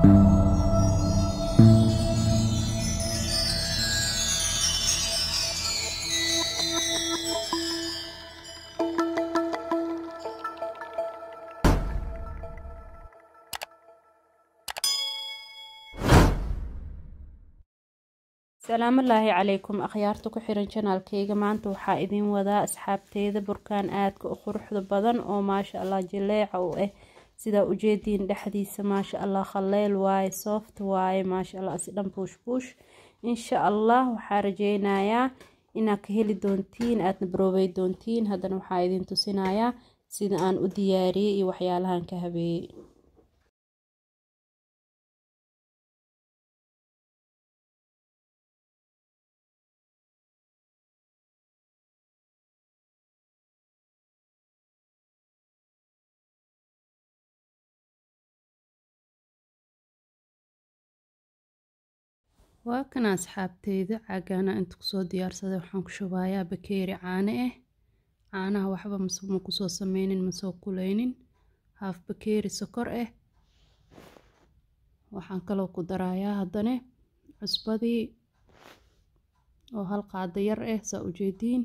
salaamalaahi calaykum akhyaarta ku xiran janaalkayga maanta waxaa idiin wadaa asxaabteeda burkaan aadka u quruxda badan oo maasha allah jileeca u ah sidaa ujeediin dhexdiisa maasha allah khaleyl waaye sooft waaye maasha allah isdhan buush buush insha allah waxaa rajeynayaa inaad ka heli doontiin aadna baroobey doontiin haddana waxaa idin tusinayaa sida aan u diyaariyey iyo waxyaalahan ka habeeyey waa kana asxaabteyda caagaana inta kusoo diyaarsaday waxaan ku shubayaa bakeeri caano ah caanaha waxba ma kusoo sameynin masoo kuleynin haaf bakeeri sokor ah waxaan kaloo ku darayaa haddana cusbadii oo hal qaado yar ah saa ujeediin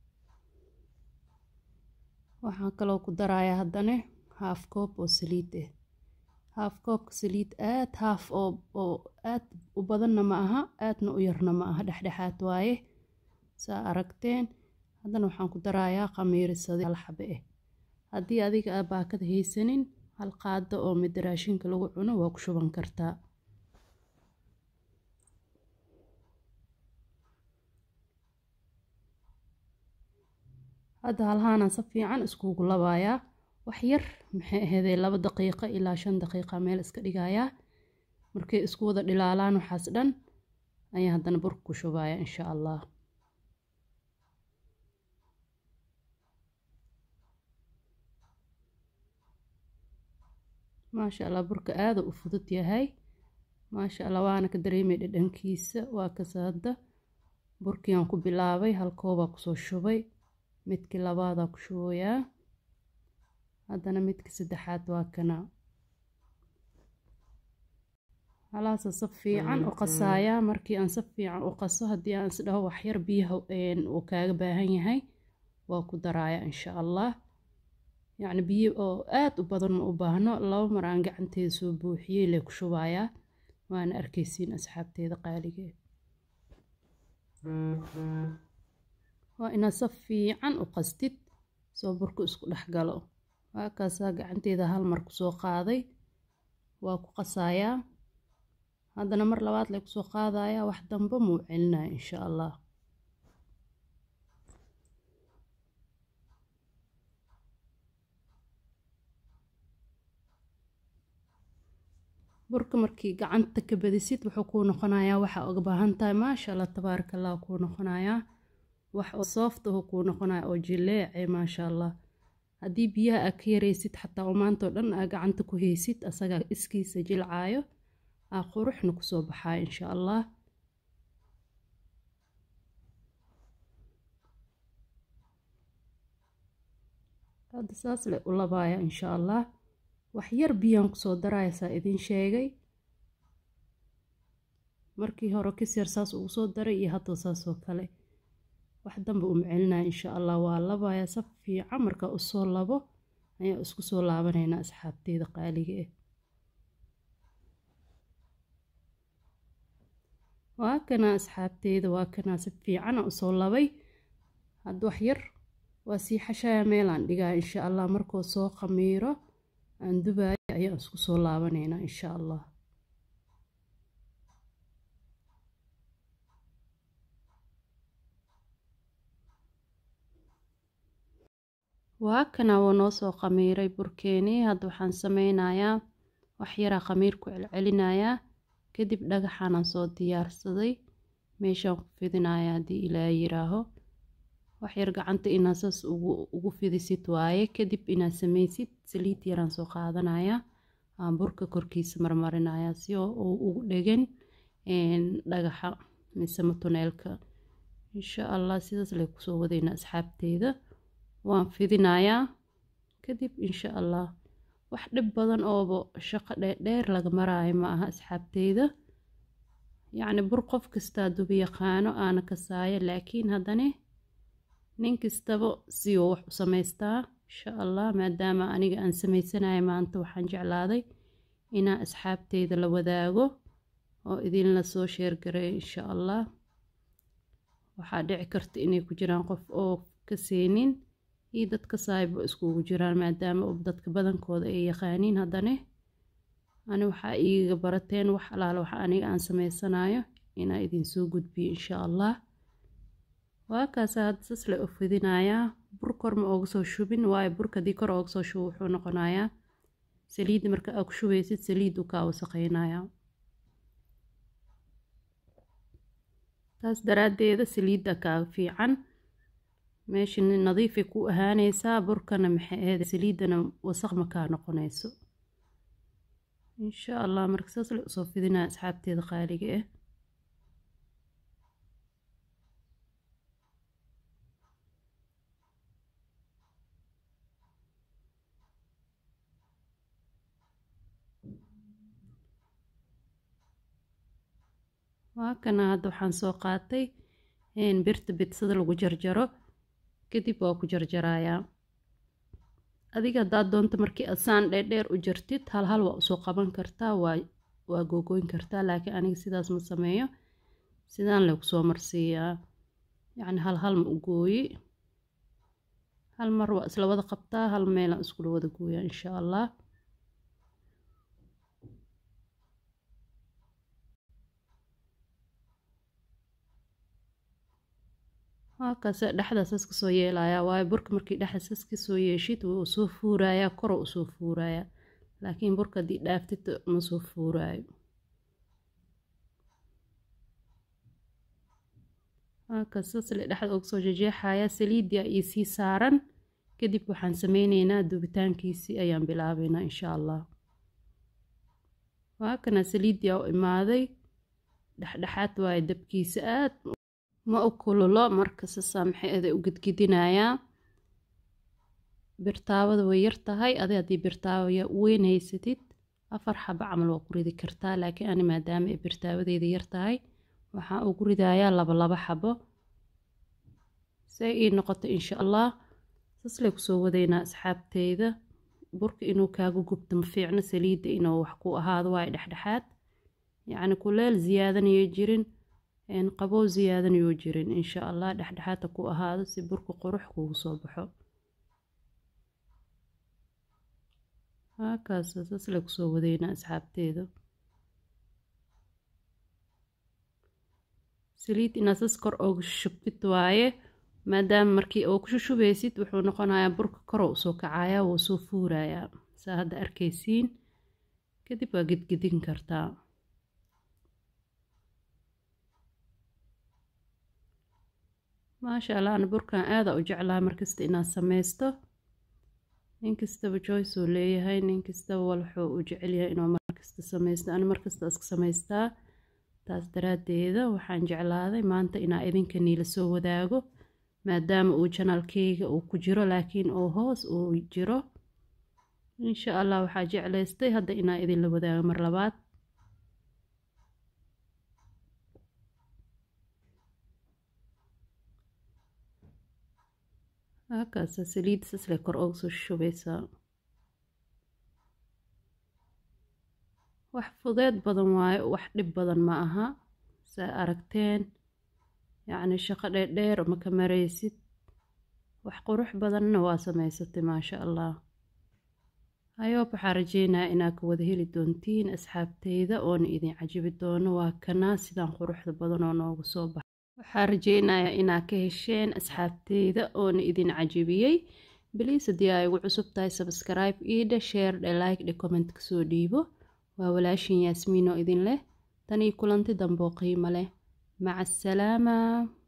waxaan kaloo ku darayaa haddana haaf koob oo saliid ah haaf koobka saliid aad haaf oo aad u badanna ma aha aadna u yarna ma aha dhexdhexaad waaye saa aragteen haddana waxaan ku darayaa khamiirisada hal xabe ah haddii adiga aa baakada haysanin hal qaado oo mida raashinka lagu cuno waa ku shuban kartaa hadda halhaanaan si fiican iskugu labayaa wax yar maxay ahaydee laba daqiiqo ilaa shan daqiiqa meel iska dhigayaa markay isku wada dhilaalaan waxaas dhan ayaa haddana burka ku shubaya insha allah maasha allah burka aada u fudud yahay maasha allah waana ka dareemay dhadhankiisa waa kase hadda burkiiaan ku bilaabay halkoobaa kusoo shubay midkii labaadaa ku shubayaa haddana midka saddexaad waa kana halaasa si fiican u qasayaa markii aan si fiican u qaso haddii aan isdhaho waxyar biyaha uu kaaga baahan yahay waa ku darayaa insha allah yacni biyo oo aada u badan ma u baahno laba mar aan gacanteeda soo buuxiyey lee ku shubayaa waana arkaysiin asxaabteeda qaaligee waa inaad si fiican u qastid soo burku isku dhex galo waakaasaa gacanteeda hal mar kusoo qaaday waa ku qasayaa haddana mar labaad lay kusoo qaadayaa wax dambe muu celinaya insha allah burka markii gacanta ka badisid wuxuu kuu noqonayaa waxaa uga baahan tahay maasha allah tabaaraka allah kuu noqonayaa wax oo sooft ahu kuu noqonaya oo jileece maasha allah haddii biyaha aa ka yaraysid xataa oo maantao dhan aa gacanta ku haysid asagaa iskiisa jilcaayo aa quruxna kusoo baxayo insha allah hadda saas le u labaaya insha allah wax yar biyaan kusoo daraya saa idiin sheegay markii hore kisyar saas ugu soo daray iyo hadda saasoo kale wax danba uma celinaya insha allah waa labaya si fiican markaa usoo labo ayaa isku soo laabanaynaa asxaabteeda qaaliga ah waa kanaa asxaabteeda waa kanaa si fiicana usoo labay hadda wax yar waa sii xashaya meelaan dhigaya insha allah markuu soo khamiiro aan dubayo ayaa isku soo laabanaynaa insha allah waa kana wuu noo soo khamiiray burkeenii hadda waxaan sameynayaa wax yaraa khamiir ku celcelinayaa kadib dhagaxaanaan soo diyaarsaday meeshaan ku fidinaya haddii ilaa yiraaho waxyar gacanta inaad saas ugu fidisid waaye kadib inaad sameysid saliid yaraan soo qaadanaya aan burka korkiisa marmarinaya si oo ugu dhegan dhagaxa mise matuneelka insha allah sidaas lay kusoo wadayna asxaabteeda waan fidinayaa kadib insha allah wax dhib badan ooba shaqo dheerdheer laga maraayo ma aha asxaabteyda yacni bur qof kastaa dubi yaqaano aana kasaayo laakiin haddana nin kastaba si uu wax u samaystaa insha allah maadaama aniga aan samaysanayo maanta waxaan jeclaaday inaan asxaabteyda la wadaago oo idinla soo sheergareeyo insha allah waxaa dhici karta inay ku jiraan qof oo ka seenin iyo dadka saayba iskugu jiraan maadaama dadka badankooda ay yaqaaniin haddana ani waxaa iiga barateen wax alaala wax aniga aan samaysanayo inaa idinsoo gudbiyo insha allah waa kaasa hadda sasle u fidinayaa bur kor ma ooga soo shubin waayo burka haddii kor ooga soo shubo wuxuu noqonayaa saliidda marka aa ku shubeysid saliid uu kaa wasaqeynayaa taas daraaddeeda saliidda kaaga fiican meesha nadiifay ku ahaaneysaa burkana maxay ahayd saliiddana wasaq ma kaa noqonayso insha allah marka saas le usoo fidinaa asxaabteeda qaaliga ah waa kana hadda waxaan soo qaatay birta bidsada lagu jarjaro kadib waa ku jarjarayaa adiga haddaad doonto markii aad saan dheerdheer u jartid hal hal waa usoo qaban kartaa waa waa googoyn kartaa laakiin aniga sidaas ma sameeyo sidaan lagu soo marsiiyaa yacni hal hal ma u gooyi hal mar waa isla wada qabtaa hal meelaan iskula wada gooyaa insha allah halkaase dhexda saas kasoo yeelayaa waayo burka markii dhexda saas kasoo yeeshid wuu soo fuurayaa koro usoo fuurayaa laakiin burka haddii dhaaftid ma soo fuuraayo halkaas saas le dhexda uga soo jejeexayaa saliidii ii sii saaran kadib waxaan sameyneynaa dubitaankiisii ayaan bilaabeynaa insha allah waa kana saliidii u imaaday dhexdhexaad waayo dabkiisa aad ma u kululo marka sasaa maxay aday u gedgedinayaa birtaawada way yar tahay adi haddii birtaawaya weyn haysatid afar xaba camal waa ku ridi kartaa laakiin ani maadaama ay birtaawadeeda yar tahay waxaan ugu ridayaa laba laba xabo say ii noqoto insha allah saslay kusoo wadaynaa asxaabteyda burka inuu kaaga gubto ma fiicno saliidda inuu wax ku ahaado waayo dhexdhexaad yacni kuleel ziyaadanayo jirin qabow ziyaadanayuu jirin insha allah dhexdhexaadta ku ahaado si burka qurux kugu soo baxo haakaas sasle kusoo wadeynaa asxaabteeda saliid inaad sas kor ooga shubtid waaye maadaama markii oo ku shushubeysid wuxuu noqonayaa burka koro usoo kacayaa wuu soo fuurayaa saa hadda arkaysiin kadib waa gedgedin kartaa maasha allah ana burkan aada u jeclaa markasta inaad sameysto nin kastaba joyce uu leeyahay nin kastaba walxuu u jecelyahay inuu markasta sameysto ana markasta iska samaystaa taas daraaddeeda waxaan jeclaaday maanta inaa idinka niila soo wadaago maadaama uu janaalkeyga uu ku jiro laakiin uu hoos uu jiro insha allah waxaa jeclaystay hadda inaa idinla wadaago mar labaad halkaasa saliid sasle kor ooga soo shubeysaa wax fudeed badan waayo wax dhib badan ma aha saa aragteen yacni shaqo dheerdheer maka maraysid wax qurux badanna waa samaysatay maasha allah hayoob waxaa rajeynayaa inaad ka wada heli doontiin asxaabteyda oona idin cajibi doono waa kanaa sidaan quruxda badan oo noogu soo baxa waxaa rajeynayaa inaad ka hesheen asxaabteyda oona idin cajibiyey baliis haddii ay ugu cusub tahay sabskribe iidhe sheer dhe like dhe comment kasoo dhiibo waa walaashin yaasmiin oo idin leh tanii kulanti damboo qiimo leh maca asalaama